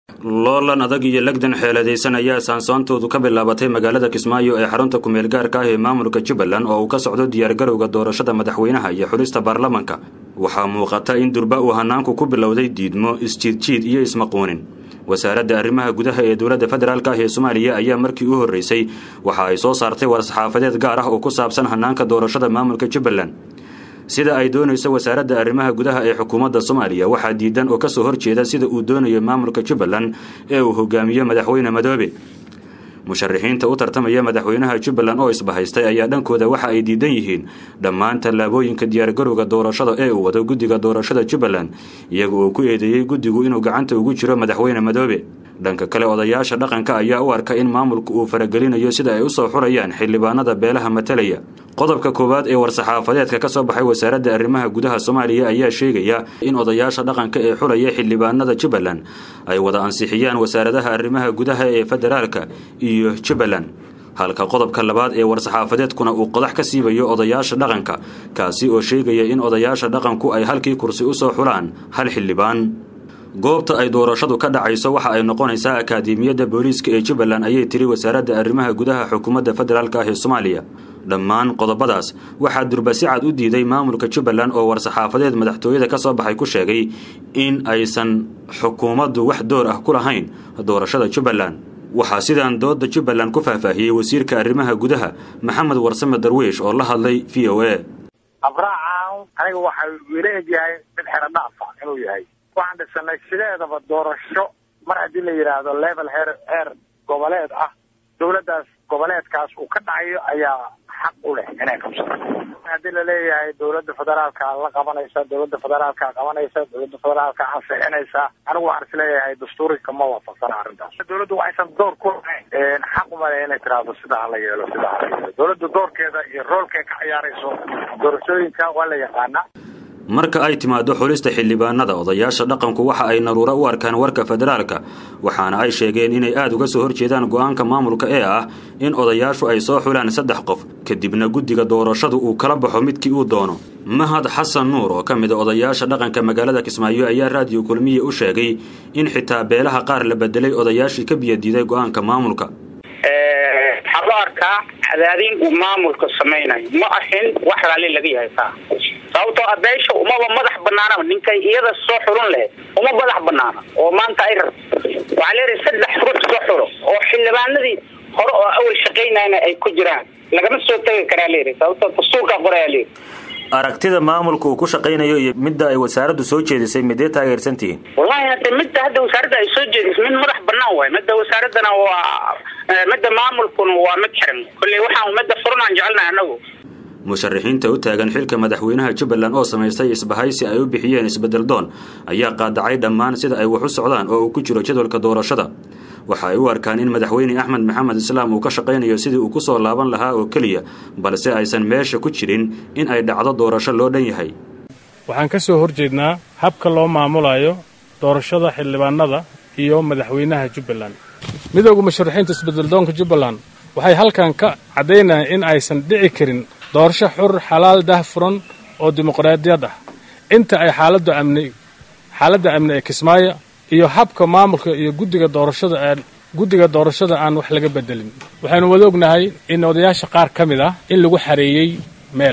loolan adag iyo legdan xeeladaysan ayaa saansoontoodu ka bilaabatay magaalada kismaayo ee xarunta kumeel gaarka ah ee maamulka jubbaland oo uu ka socdo diyaargarowga doorashada madaxweynaha iyo xulista baarlamanka waxaa muuqata in durba uu hanaanku ku bilowday diidmo isjiidjiid iyo ismaquunin wasaaradda arrimaha gudaha ee dowladda federaalk ah ee soomaaliya ayaa markii u horreysay waxa ay soo saartay war-saxaafadeed gaar ah oo ku saabsan hanaanka doorashada maamulka jubbaland sida ay doonayso wasaaradda arrimaha gudaha ee xukuumadda soomaaliya waxaa diidan oo kasoo horjeeda sida uu doonayo maamulka jubbaland ee uu hogaamiyo madaxweyne madoobe musharaxiinta u tartamaya madaxweynaha jubbaland oo isbahaystay ayaa dhankooda waxa ay diidan yihiin dhammaan tallaabooyinka diyaargarowga doorashada ee uu wado guddiga doorashada jubbaland iyaga oo ku eedeeyey guddigu inuu gacanta ugu jiro madaxweyne madoobe dhanka kale odayaasha dhaqanka ayaa u arka in maamulku uu faragelinayo sida ay usoo xurayaan xildhibaanada beelaha matalaya qodobka koowaad ee war-saxaafadeedka ka soo baxay wasaaradda arrimaha gudaha soomaaliya ayaa sheegaya in odayaasha dhaqanka ee xulaya xildhibaanada jubbaland ay wada ansixiyaan wasaaradaha arrimaha gudaha ee federaalka iyo jubbaland halka qodobka labaad ee war-saxaafadeedkuna uu qodax ka siibayo odayaasha dhaqanka kaasi oo sheegaya in odayaasha dhaqanku ay halkii kursi usoo xulaan hal xildhibaan goobta ay doorashadu ka dhacayso waxa ay noqonaysaa akaademiyadda booliiska ee jubbaland ayay tiri wasaaradda arrimaha gudaha xukuumadda federaalk ah ee soomaaliya dhammaan qodobadaas waxaa durbasi cad u diiday maamulka jubbaland oo war-saxaafadeed madaxtooyada ka soo baxay ku sheegay in aysan xukuumaddu wax door ah ku lahayn doorashada jubbaland waxaa sidaan dooda jubbaland ku faahfaahiyey wasiirka arrimaha gudaha maxamed warsame darwiish oo la hadlay v o a abraacan aniga waxa ila egyahay mid xero dhaafa inuu yahay waxaan dhisanay sideedaba doorasho mar haddii la yidhaahdo level heer heer goboleed ah dawladdaas goboleedkaas uu ka dhacayo ayaa xaq u leh inay qabsato haddii laleeyahay dawladda federaalka la qabanaysa dawladda federaalka qabanaysa dawladda federaalka ansixinaysa anigu waxaan isleeyahay dastuurika ma waafaqsana arrintaas dawladdu waxaysan door ku lahayn xaq umale inay tiraahdo sidaa hala yeelo sidaa hala yeelo dawladda doorkeeda iyo roolkay ka ciyaarayso doorashooyinka waa la yaqaanaa marka ay timaado xulista xildhibaanada odayaasha dhaqanku waxa ay naruuro u arkaan warka federaalka waxaana ay sheegeen inay aada uga soo horjeedaan go-aanka maamulka ee ah in odayaashu ay soo xulaan saddex qof kadibna guddiga doorashadu uu kala baxo midkii uu doono mahad xasan nuur oo ka mid a odayaasha dhaqanka magaalada kismaayo ayaa raadiyo kulmiye u sheegay in xitaa beelaha qaar la bedelay odayaashii ka biyadiiday go-aanka maamulka waxaa loo arkaa cadaadin uu maamulka samaynayo ma ahin wax raalli laga yahay taa sababtoo a beesha umaba madax banaanaba ninkay iyada soo xulun lahayd uma madax banaana oo maanta ay rabto waxaa leedahay saddex ruux soo xulo oo xildhibaanadii hore oo awal shaqaynayna ay ku jiraan lagama soo tegi karaa leedahay sababtoo dastuurkaa qorayaa leedahay aragtida maamulka uu ku shaqaynayo iyo midda ay wasaaraddu soo jeedisay midee taageersantihiin wallahi hadde midda hadda wasaaradda ay soo jeedisay mid madax banaan waay midda wasaaraddana waa midda maamulkuna waa mid xiran kolley waxaan midda furan aan jecelnahay anagu musharaxiinta u taagan xilka madaxweynaha jubbaland oo samaystay isbahaysi ay u bixiyeen isbedel doon ayaa qaadacay dhammaan sida ay wax u socdaan oo uu ku jiro jadwalka doorashada waxa ay u arkaan in madaxweyne axmed maxamed islaam uu ka shaqaynayo sidii uu ku soo laaban lahaa oo keliya balse aysan meesha ku jirin in ay dhacdo doorasho loo dhan yahay waxaan ka soo horjeednaa habka loo maamulayo doorashada xildhibaanada iyo madaxweynaha jubbaland midooda musharaxiinta isbedeldoonka jubbaland waxay halkan ka caddaynayaan in aysan dhici karin doorasho xur xalaal dahfuran oo dimuqraadiyad ah inta ay xaaladda amni xaaladda amni ee kismaayo iyo habka maamulka iyo guddiga doorashada aan guddiga doorashada aan wax laga bedelin waxaynu wada ognahay in odayaasha qaar ka mid ah in lagu xareeyey meel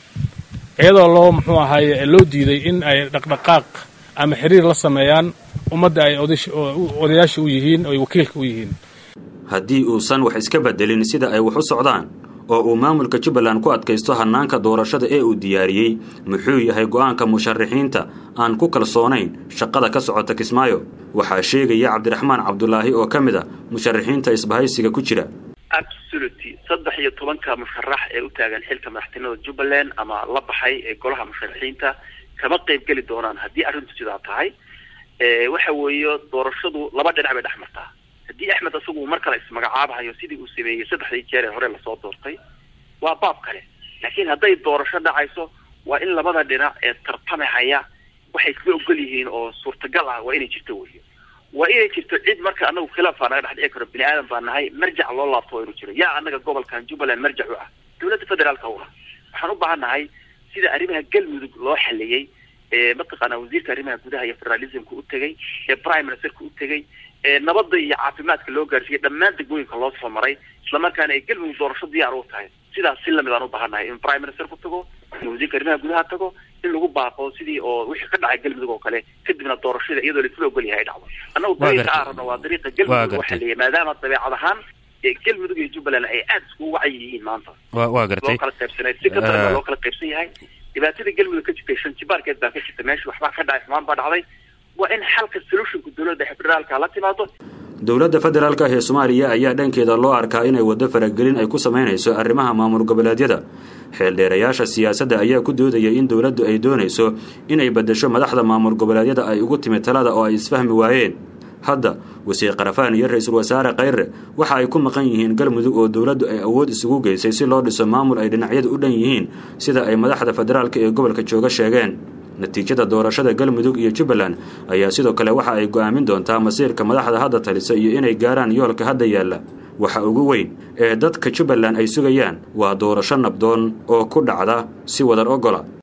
iyadoo loo muxuu ahaaye loo diiday in ay dhaqdhaqaaq ama xiriir la sameeyaan ummadda ay odayaasha u yihiin oy wakiilka u yihiin haddii uusan wax iska bedelin sida ay wax u socdaan oo uu maamulka jubbaland ku adkaysto hannaanka doorashada ee uu diyaariyey muxuu yahay go-aanka musharaxiinta aan ku kalsoonayn shaqada ka socota kismaayo waxaa sheegaya cabdiraxmaan cabdulaahi oo ka mid a musharaxiinta isbahaysiga ku jira absoluty saddex iyo tobanka musharax ee u taagan xilka madaxtinimada jubbaland ama la baxay ee golaha musharaxiinta kama qayb geli doonaan haddii arrintu sidaa tahay waxa weeye doorashadu laba dhinac bay dhex martaa haddii axmed isagu mar kale ismagacaabahayo sidii uu sameeyey saddexdii jeer ee hore lasoo doortay waa baab kale laakiin hadday doorasho dhacayso waa in labada dhinac ee tartamahaya waxay isla ogol yihiin oo suurtagal ah waa inay jirto weyo waa inay jirto cid marka anagu khilaafaa naga dhex dhici karo bini aadan baa nahay marjac loo laabto waa inuu jiro yaa anaga gobolkan jubbaland marjac u ah dawladda federaalka u ah waxaan u baahan nahay sida arrimaha galmudug loo xaliyey ee mataqaanaa wasiirka arrimaha gudaha iyo federalismka u tegay ee prime ministerka u tegay nabadda iyo caafimaadka loo gaarsiiyey dhammaan degmooyinka loo soo maray islamarkaana ay galmudug doorasho diyaar u tahay sidaas si lamid aan u baahanahay in prime minister ku tago in wasiirka arrimaha gudaha tago in lagu baaqo sidii oo wixii ka dhacay galmudug oo kale kadibna doorashada iyadoo laisla ogol yahay dhacdo annagu dariiqa aan rabno waa dariiqa galmudug waxaa leeyahay maadaama dabeecad ahaan galmudug iyo jubbaland ay aada iskugu wacyi yihiin maanta waa gartay loo kala qaybsanay si ka daran loo kala qaybsan yahay dhibaatada galmudug ka jirtay shan jibaarkeed baa ka jirta meesha waxbaa ka dhacay xumaan baa dhacday waa in xalka solutionka dowladda federaalka la timaado dowladda federaalka ee soomaaliya ayaa dhankeeda loo arkaa inay waddo faragelin ay ku samaynayso arrimaha maamul goboleedyada xeeldheerayaasha siyaasadda ayaa ku doodayay in dowladdu ay doonayso inay beddesho madaxda maamul goboleedyada ay ugu timid talada oo ay isfahmi waayeen hadda wasiir karafaan iyo ra-iisul wasaare khayre waxa ay ku maqan yihiin galmudug oo dowladdu ay awood isugu geysay si loo dhiso maamul ay dhinacyadu u dhan yihiin sida ay madaxda federaalka ee gobolka jooga sheegeen natiijada doorashada galmudug iyo jubbaland ayaa sidoo kale waxa ay go'aamin doontaa masiirka madaxda hadda talisa iyo inay gaaraan yoolka hadda yaalla waxa ugu weyn ee dadka jubbaland ay sugayaan waa doorasho nabdoon oo ku dhacda si wadar ogola